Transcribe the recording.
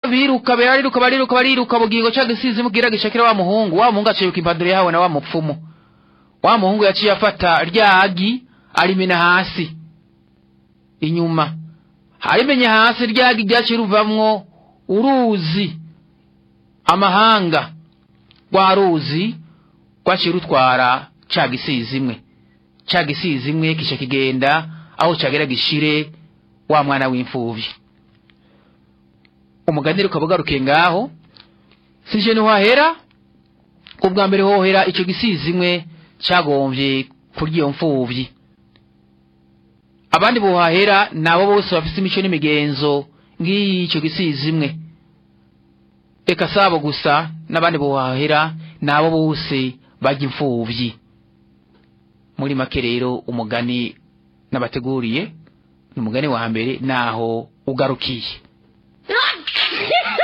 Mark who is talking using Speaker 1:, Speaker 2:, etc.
Speaker 1: biruka bariruka bariruka bariruka bugingo cya gisizi mubwira gishakira wa muhungu wa muhungu aciye ikipadiri yahawe na wa mupfumu wa muhungu yaciye afata rya agi arimena hasi inyuma harimenye hasi rya agi ryaciye ruvamwo uruzi amahanga rwa ruzi rwaciye rutwara cya gisizi imwe cya gisizi imwe kishya kigenda aho cyagera gishire wa mwana w'imfubyi umuganire ukaba ugarukiye ngaho sije ntiwahera ubwa mbere hohera icyo gisizi imwe cyagombye kurya iyo mfubyi abandi buhahera ni abo bose bafite imico n'imigenzo nk'iyi icyo gisizi imwe reka si abo gusa n'abandi buhahera ni abo bose bajya imfubyi muri make rero umugani n'abateguriye ni umugani wa mbere naho ugarukiye